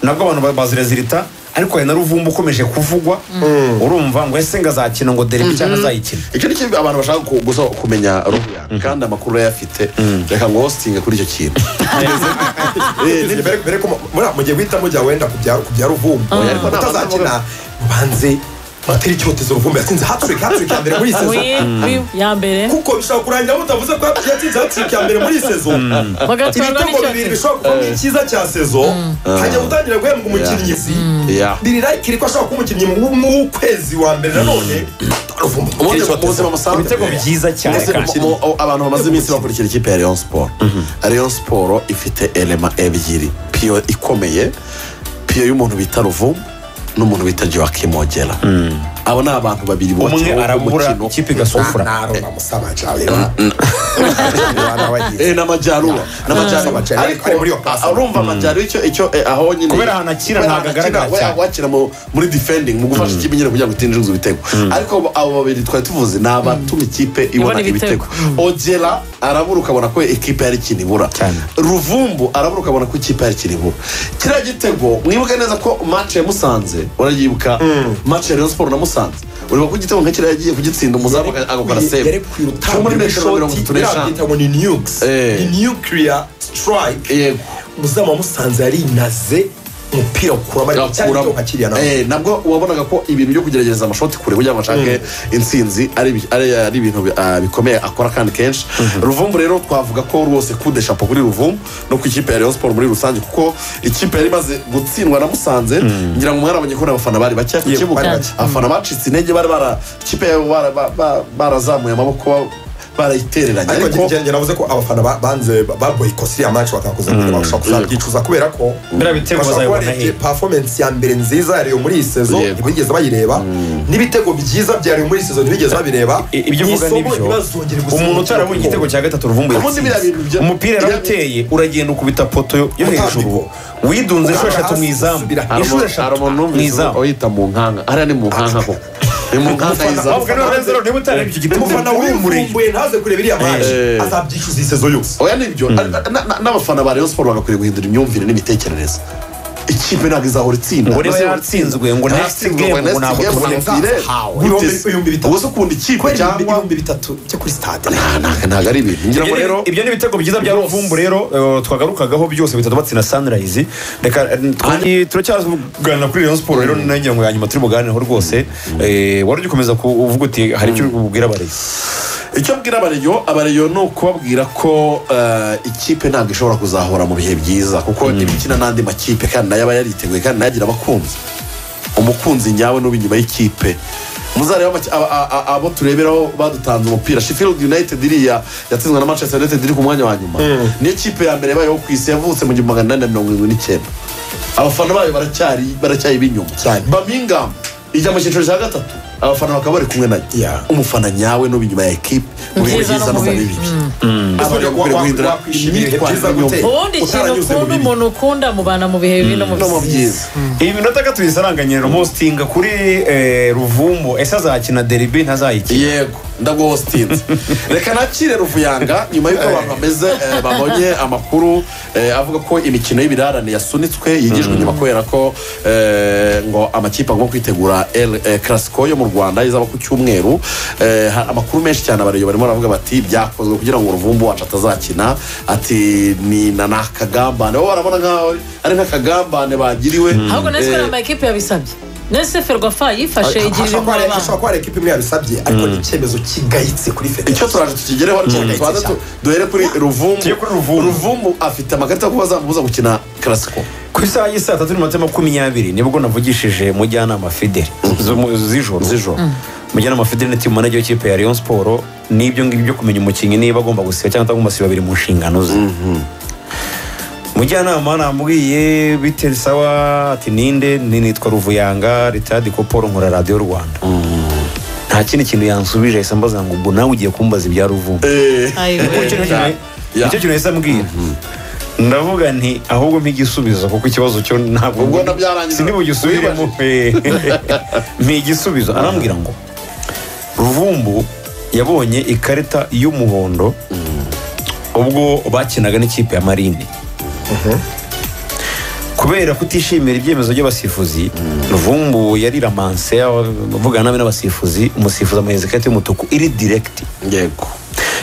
nabwo abantu ba- bazirezirita ariko hari na ruvumba ukomeje kuvugwa urumva ngo ese ngo azakina ngo derebe cyangwa azayikina icyo ni cyo abantu bashaka ku- gusa kumenya roho yawe kandi amakuru urayafite reka ngo wositinge kuri icyo kintu mbere ko mu- muriya mu gihe guhitamo jya wenda kubya kubya ruvumbu ariko nta utazakina banze batera icyotezo ruvumbu yatsinze haturika haturika ya mbere muri iyi sezo wi ya mbere kuko bishobora kurangira mutavuze ko yatsinze haturika ya mbere muri iyi sezo bagatwarwa ibitego bibiri n'icyotezo bishobora kuvamo icyiza cya sezo hajya gutangira guhembwa umukinnyi Yeah. biri rayikiri ko ashobora kuba umukinnyi w'ukwezi wa mbere nanone ruvumbu Ubundi mu buzima busanzwe ibitego byiza cyane Mbese kandi mu- mu- abantu bamaze iminsi bakurikira ikipe ya Rayon siporo Rayon siporo ifite elema ebyiri piyo ikomeye piyo y'umuntu bita ruvumbu n'umuntu bita joakim ogera abo ni abantu babiri umwe bubakiwe arabura umukino. ikipe igasufura narona musaba jalera Eh, ni amajyaruguru ni amajyaruguru Amajyaruguru. ariko Ari muri iyo pasi. urumva amajyaruguru icyo icyo eh, aho nyine Kubera ahantu akira kubera ntabwo ahantu akira, agaragara we- cyane. wakira mu- muri defending mu gufasha ikipe nyine kugira ngo itinjiza ibitego ariko abo- abo babiri twari tuvuze ni abatuma ikipe ibona ibitego ibitego. ogera arabura ukabona ko ikipe yari ikintu ibura Cyane. ruvumbu arabura ukabona ko ikipe yari ikintu ibura kiriya gitego mwibuke neza ko match ya musanze urayibuka match ya rayon siporo na musanze ureba ko igitego nka kiriya yagiye kugitsinda umuzamu agakora yari save kwiruta Cyo muri metero mirongo itatu n'eshanu birabyita ngo ni nukes Eh. ni nuclear strike yego muzaba musanze yarinaze umupira ukuramo ariko cyari cyo akuramo. nka kiriya nawe Eh, nabwo wabonaga ko ibintu byo kugerageza amashoti kure kugira ngo ashake intsinzi ari bi- ari- ari ibintu bi- ah, bikomeye akora kandi kenshi ruvumbu rero twavuga ko rwose kude shapo kuri ruvumbu no ku ikipe ya rayon siporo muri rusange kuko ikipe yari imaze gutsindwa na musanze ngira ngo mwarabonye ko n'abafana bari bake ku Yego, kibuga bari bake. abafana bacitse intege bari bara ikipe yabo bara- ba- ba- barazamuye amaboko barayitereranye ariko ariko njye navuze ko abafana ba- banze baboyikose iriya match bakakuza kugira ngo bashobora kuzabyicuza kubera ko Biriya bitego bashobora kuba bazabibona barebye he? performance ya mbere nziza ya Rayon muri iyi sezo Yego. ntibigeze bayireba n'ibitego byiza bya Rayon muri iyi sezo ntibigeze babireba I- ibyo uvuga Mu isomo nibyo ntibazongere gusinya umuntu utarabonye igitego cya gatatu ruvumbu Ubundi biriya bintu yatsinze bya- umupira yarawuteye uragenda ukubita poto yo- yo Utambika. hejuru widunze inshuro Ukanda eshatu mu hasi, izamu usubira hari inshuro umuntu- hari eshatu umuntu mu wumvise izamu uyita mu nkanga hariya ni mu nkanga koko ni mu nkanga Umufana- y'izamu ahubwo niba rero ntibutarebe icyo gitego umufana urumureye wivumbuye ntaze kureba iriya match Eh. azabyicuza iyi sezo yose oya nibyo na- na- na- n'abafana ba rayon siporo bagakwiriye guhindura imyumvire n'imitekerereze ikipe ntabwo izahora itsinda Ngo rero yatsinzwe, ngo next game, ngo ntabwo tubone Ibihumbi- ibihumbi bitatu. ubuze ukunda ikipe kubera cyangwa ibihumbi bitatu byo kuri stade Nta- nta- ntabwo ari ibintu ngira ngo Ibyo ni- rero ibyo ni ibitego byiza bya ruvumbu rero eh, twagarukagaho byose bitatu batsinda sunrise reka eh, twari- turacyavugana kuri rayon siporo rero nanjye ngo yanyuma turi buganireho rwose Eh, wari ugikomeza kuvuga uti hari icyo uri bubwira abarezi icyo mbwira abareyo abareyo ni ukubabwira ko eh, ikipe ntabwo ishobora kuzahora mu bihe byiza kuko ibikina n'andi makipe kandi nayo aba yariteguye kandi nayo agira abakunzi umukunzi nyawe n'uba inyuma y'ikipe muzareba amaki- aba- a- a- abo tureberaho badutanze umupira sheffield united iriya yatsinzwe na manchester united iri ku mwanya wa nyuma niyo kipe ya mbere yabayeho ku isi yavutse mu gihumbi magana inani na mirongo irindwi n'icyenda abafana bayo baracyari baracyari b'inyuma Cyane. birmingham ijya mu cyiciro cya gatatu abafana bakaba bari kumwe nayo Yeah. umufana nyawe n'uba inyuma ya ekipe mu bihe Byiza byiza no no mu mu bibi Ese abareyo wa- guhindura wakwishimira ibihe byiza imyitwarire gute? y'umuntu ubundi ikintu utaranyuze mu ukunda bibi. umuntu ukunda mubana mu bihe bibi no mu no mu bisizi byiza iyi minota gatatu isaranganyira mositinga kuri eh, ruvumbu ese azakina deribi ntazayikina yego ndagwostinze reka nakire ruvuyanga nyuma y'uko abantu bameze eh, babonye amakuru eh, avuga ko imikino y'ibirarane yasunitswe yigijwe inyuma kubera ko eh, ngo amakipe agomba kwitegura el eh, clasico yo mu rwanda izaba ku cyumweru Eh, ha- amakuru menshi cyane abareyo barimo baravuga bati byakozwe kugira ngo uruvumbu wacu atazakina ati ni na ni akagambane bo barabona nkaho ari nk'akagambane bagiriwe ahubwo Eh, nese nama ekipe yabisabye nese ferwafa yifashe igirira ashobora kuba impuhwe hari- abantu ashobora kuba hari ekipa imwe yabisabye ariko ni icyemezo kigayitse kuri icyo federasiyo turaje tukigereho ariko Mm. tubanza tu- duhere kuri ruvumbu Tugiye kuri Ruvumbu. ruvumbu afite amakarita yo kuba zamubuza gukina karasiko ku isaha y'i saa tatu n'iminota makumyabiri nibwo navugishije mujyanama fideli Z'umu- z'ijoro Z'ijoro. mujyanama fideli ni timu manager w'ikipe ya rayon siporo n'ibyo ngibyo byo kumenya umukinnyi niba agomba gusiba cyangwa atagomba gusiba biri mu nshingano ze mujyanama namubwiye bite sawa ati ninde ni nitwa ruvuyanga ritadi koporo nkora radiyo rwanda nta kindi kintu yansubije ahise ambaza ngo ubwo nawe ugiye kumbaza ibya ruvumbu Kuko icyo ayiwe nicyo kintu- Ya. nicyo kintu yahise ambwira ndavuga nti ahubwo mpa kuko ikibazo cyo ntabwo Ubwo na byarangiye. sinibugisubiremo mpa igisubizo arambwira ngo ruvumbu yabonye ikarita y'umuhondo ubwo bakinaga n'ikipe ya marine kubera kutishimira ibyemezo by'abasifuzi ruvumbu yariramanse avugana nabi n'abasifuzi umusifuzi amuhereza ikarita y'umutuku iri direkiti yego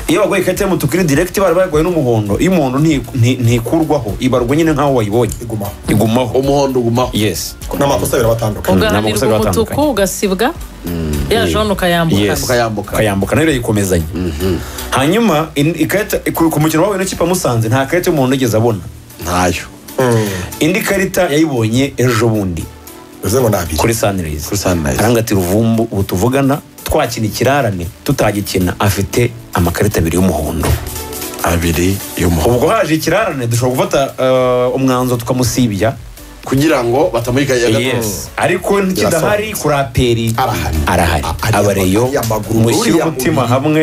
iyo baguye ikarita y'umutuku iri direkiti bari baguye n'umuhondo iyo umuhondo nti- nti- ntikurwaho ibarwa nyine nk'aho wayibonye igumaho igumaho umuhondo ugumaho yes n'amakosa abiri aba atandukanye n'amakosa ugahanirwa biba umutuku atandukanye. ugasibwa ya jone Yes. ukayambukana ukayambuka. ukayambuka nayo irayikomezanya hanyuma in- ikarita ku ku mukino wahuye n'ikipe ya musanze nta karita y'umuhondo yigeze abona ntayo indi karita yayibonye ejo bundi bivuze ngo ni abiri kuri sanirayizi Kuri Sunrise. aranga ati ruvumbu ubu tuvugana twakina ikirarane tutagikina afite amakarita abiri y'umuhondo abiri y'umuhondo ubwo haje ikirarane dushobora gufata eh, umwanzuro tukamusibya kugira ngo batamuhika iya yes ariko ntikidahari kuraperi Arahari. arahari Ari abareyo amaguru, amaguru, mushyire uriya umutima mubiri. hamwe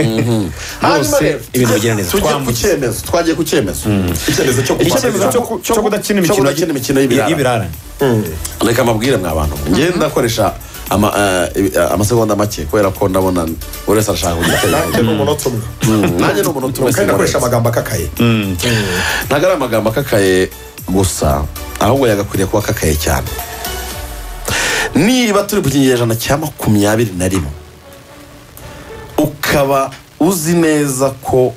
hanyuma bose rero ibintu bigira neza tujye ku Twambutse. cyemezo twagiye ku cyemezo icyemezo cyo icyemezo kubanza cyo ku- cyo kudakina cyo imikino kudakina imikino y'ibirarane. y'ibirarane reka mbabwire mwa bantu ngenda ndakoresha ama- eh, ibi- eh, amasegonda make kubera ko ndabona buri wese arashaka kugira nanjye ni umunota umwe nanjye ni umuntu tumwe kandi singorenze. akoresha amagambo akakaye ntabwo ari amagambo akakaye gusa ahubwo yagakwiriye kuba akakaye cyane niba turi ku kinyejana cya makumyabiri na rimwe ukaba uzi neza ko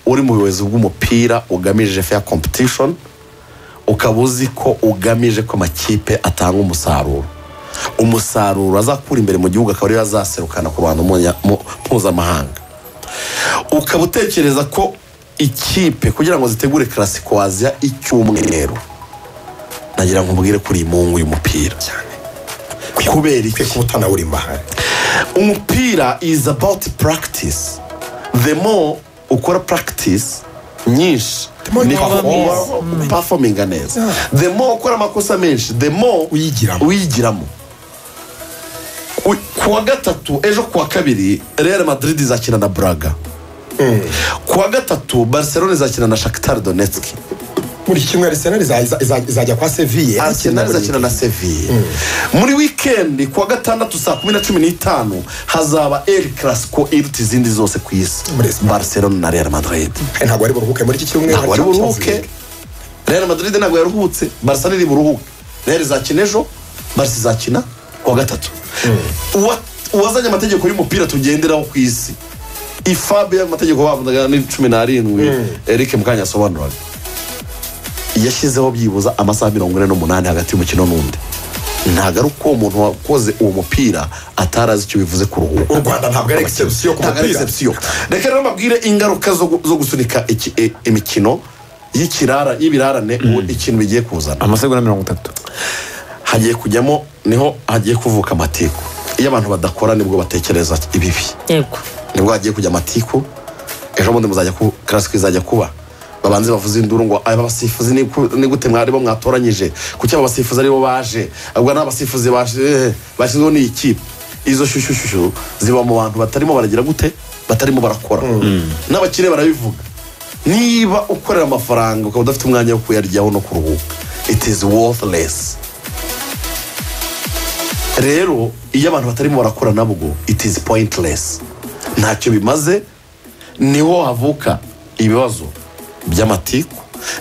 uri mu buyobozi bw'umupira ugamije fair competition ukaba uzi ko ugamije ko amakipe atanga umusaruro umusaruro azakura imbere mu gihugu akaba ariyo azaserukana ku bantu munya- mu- mpuzamahanga ukaba utekereza ko ikipe kugira ngo zitegure karasiko waziya icyumweru nagira ngo mbwire ko uri imungu y'umupira kubera iki twe kuba utanawurima umupira is about practice the more ukora practice nyinshi more niko uba uba performinga neza the more ukora amakosa menshi the more Uyigiramo. uyigiramo U- ku wa gatatu ejo ku wa kabiri real madrid izakina na braga ku wa gatatu barcelona izakina na shakitar donetsk buri kimwe arisenal izajya kwa seviye arsenal izakina na seviye muri wikendi ku wa gatandatu saa kumi na cumi n'itanu hazaba el clasico iruta izindi zose ku isi Muri Espagne. barcelona na real madrid ntabwo ari buruhuke muri iki cyumweru ntabwo ari hari Champions buruhuke League. real madrid ntabwo yaruhutse barca iri buruhuke real izakina ejo barca izakina ku wa gatatu Uwa- uwazanye amategeko y'umupira tugenderaho ku isi ifabe y'amategeko bavugaga ni cumi n'arindwi eric mukanya asobanuraga yashyizeho byibuza amasaha mirongo ine n'umunani hagati y'umukino n'undi ntabwo ari uko uwo muntu wakoze uwo mupira atari azi icyo bivuze kuruhuka u rwanda ntabwo ari exception ku ntabwo ari mupira exception reka rero mbabwire ingaruka zo gu- zo gusunika iki- e- imikino y'ikirara y'ibirarane ubu ikintu bigiye kuzana amasegonda mirongo itatu hagiye kujyamo niho hagiye kuvuka amatiku iyo abantu badakora nibwo batekereza ibibi yego nibwo hagiye kujya amatiku ejo bundi muzajya ku karasike izajya kuba babanze bavuze induru ngo aba basifuzi ni ku- ni gute mwari bo mwatoranyije kuki aba basifuzi aribo baje ubwo ni abasifuzi baje- eh, bashyizweho n'iyi kipe izo shushushushu ziba mu bantu batarimo baragira gute batarimo barakora n'abakire barabivuga niba ukorera amafaranga ukaba udafite umwanya wo kuyaryaho no kuruhuka it is worthless rero iyo abantu batarimo barakora nabwo it is pointless ntacyo bimaze niho havuka ibibazo by'amatiku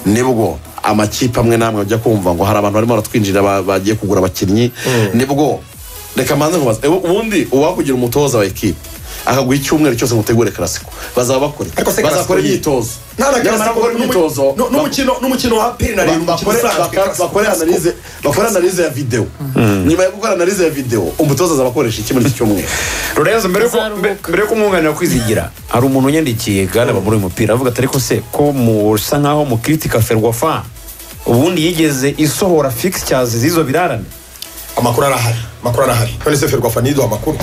nibwo amakipe amwe n'amwe ajya kumva ngo hari abantu barimo baratwinjira ba- bagiye kugura abakinnyi nibwo reka mbanze nkubaze ewe, ubundi uwakugira umutoza wa ekipe akaguha icyumweru cyose ngo utegure karasiko bazaba bakora iki? ariko se bazakora Classico- imyitozo Nta na nyamara Classico, gukora n'umu- imyitozo n'u- n'umukino n'umukino wa peri na Ba- rindwi umukino bakore- usanzwe baka- bakore analize bakore analize ya videwo nyuma yo gukora analize ya videwo umutoza azabakoresha iki muri iki cyumweru lorenzo mbere yuko- Azaruhuka. mbe- mbere yuko umwunganira kwizigira hari umuntu unyandikiye gana bamuri uyu mupira avuga ati ariko se ko musa nkaho mukritika ferwafa ubundi yigeze isohora fixtures z'izo birarane amakuru arahari amakuru arahari none se ferwafa niduha amakuru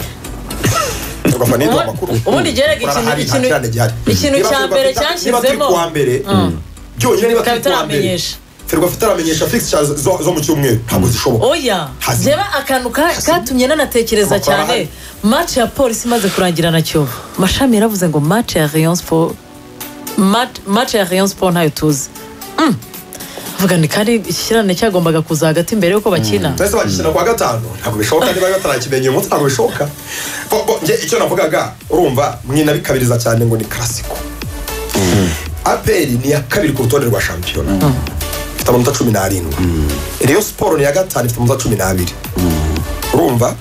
ferwafa niduha amakuru ubundi gerega ikintu- Arahari, nta ikintu- kirane gihari. ikintu Niba cya Ferwafa mbere ita- niba turi cyashyizemo- kuwa mbere byonyine niba Ikaba turi kuwa mbere itaramenyesha. ferwafa itaramenyesha fixtures zo zo mu cyumweru ntabwo zishoboka oya Hasi. jeba akantu ka- katumye nanatekereza Amakuru cyane arahari. match ya polisi imaze kurangira na kiyovu mashami yaravuze ngo match ya rayon sport mat- match ya rayon sport ntayo tuzi Mm. avuga ni kandi ikirane cyagombaga kuza hagati mbere yuko bakina mbese bagikina kuwa gatanu ntabwo bishoboka niba batarakimenyeye umunsi ntabwo bishoboka Bo- bo, nge icyo navugaga urumva mwinabikabiriza cyane ngo ni karasiko aperi ni iya kabiri ku rutonde rwa shampiyona ifite amanota cumi n'arindwi reyo siporo ni iya gatanu ifite amanota cumi n'abiri urumva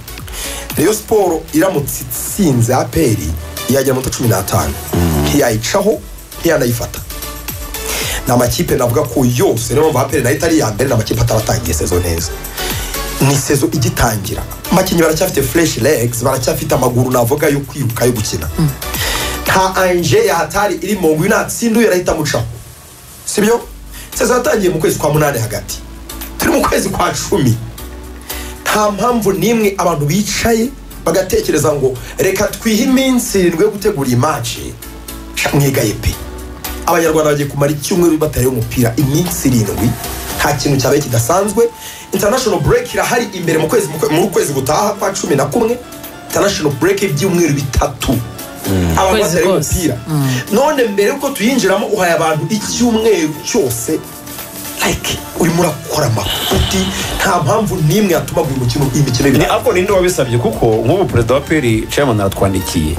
reyo siporo iramutse itsinze aperi yagira amanota cumi n'atanu ntiyayicaho ntiyanayifata ni amakipe navuga ko yose niyo mpamvu aperi nayo itari iya mbere ni amakipe ataratangiye sezo neza ni sezo igitangira abakinnyi baracyafite fureshi legs baracyafite amaguru navuga yo kwiruka yo gukina nta anje yahatari iri mu ngwi natsinduye arahita amucaho sibyo sezo yatangiye mu kwezi kwa munani hagati turi mu kwezi kwa cumi nta mpamvu n'imwe abantu bicaye bagatekereza ngo reka twihe iminsi irindwi yo gutegura iyi maci sha mwigaye pe abanyarwanda bagiye kumara icyumweru batareho umupira iminsi irindwi nta kintu cyabaye kidasanzwe international break irahari imbere mu kwezi mu kwe- mu kwezi gutaha kwa cumi na kumwe international break y'ibyumweru bitatu abantu Kwezi batareho kose. umupira none mbere y'uko tuyinjiramo uhaye abantu icyumweru cyose like urimo urakora amafuti nta mpamvu n'imwe yatuma buri mukino imikino ni ibiri ariko ninde wabisabye kuko nk'ubu perezida wa peri chairman aratwandikiye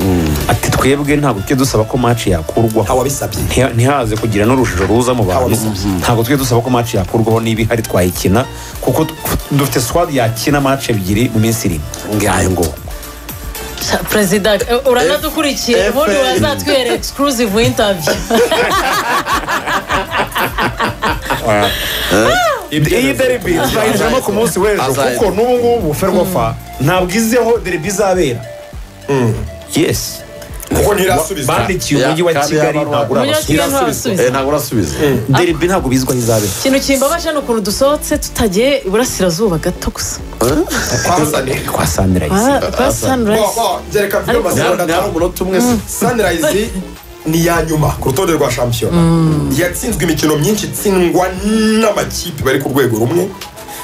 ati twebwe ntabwo tujye dusaba ko match nta yakurwaho wabisabye Ntiha- ntihaze kugira n'urujijo ruza mu bantu ntabwo tujye dusaba ko match yakurwaho niba ihari twayikina kuko tu- dufite squad yakina match ebyiri mu minsi irindwi ngayo ngo Sha, perezida eh, uranadukurikiye F- ubundi F- wazatwihera exclusive interview iyi deribi izahinduramo ku munsi w'ejo Azayi- kuko n'ubu ngubu ferwafa ntabwo izeho deribi izabera yes kuko ntirasubizwa bandikiye umujyi wa Ya, kandi kigali yabarwa. ntabwo Umujyi urabasubira wa Kigali ntabasubiza. Eh, ntabwo urasubiza deribi ntabwo bizwi aho izabera ikintu kimbabaje ni ukuntu dusohotse tutagiye iburasirazuba gato gusa twazane kwa sanirayizi Ah, kwa sunrise byereka mvuge Ni- ni hari amasegonda umunota umwe se sanirayizi ni iya nyuma ku rutonde rwa shampiyona yatsinzwe imikino myinshi itsindwa n'amakipe bari ku rwego rumwe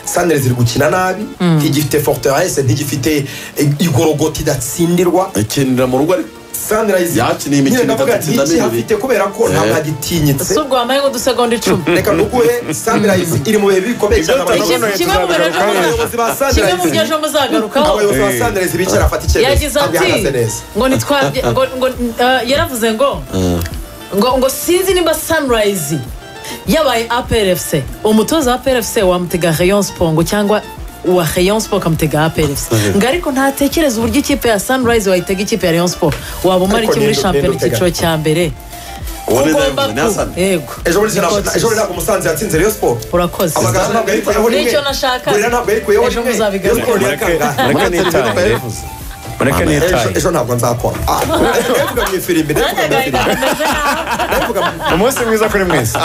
sanirayizi iri gukina nabi ntigifite forteresse ntigifite eh, igorogota idatsindirwa akinira mu rugo ariko sanirayizi Yakiniye imikino nyine ndavuga idatsinda niki n'ibiri. hafite kubera ko nta Eh. bagitinyitse si urwambaye ngo dusegonda icumi reka nuguhe sanirayizi iri mu bihe bikomeye cyane Ibyo abayobozi tutavuga kimwe mu byo ejo abayobozi ba kimwe mu byo sanirayizi ejo muzagarukaho abayobozi ba sanirayizi bicara bafata icyemezo yagize ntabwo ati ihagaze neza ngo nitwabye ngo ngo eh, yaravuze ngo ngo ngo sinzi nimba sunrise yabaye APRFC umutoza wa APRFC wamutega Rayon Sport ngo cyangwa wa Rayon Sport kamutega APRFC ngo ariko ntatekereza uburyo ikipe ya sunrise wayitega ikipe ya Rayon Sport wabumara Ariko iki muri ninde- shampiyona ninde utega? icyiciro cya mbere uwo ni Ugomba Davis, ni ku- Hassan. yego ejo bundi Niko- sinabona- ejo bundi ntabwo umusanze yatsinze reyo siporo urakoze amagambo ntabwo yarikuyeho rimwe Nicyo nashaka. gorira ntabwo yarikuyeho Ejo rimwe muzabigaruka. reyo siporo ni iya kangahe mureke nitaye mureke Ejo- nitaye ejo ntabwo nzakora Ah, ndabivuga mu ifirimbi ndabivuga mu ifirimbi Nanjye agahinda kameze nawe. ndabivuga mu umunsi mwiza kuri mwese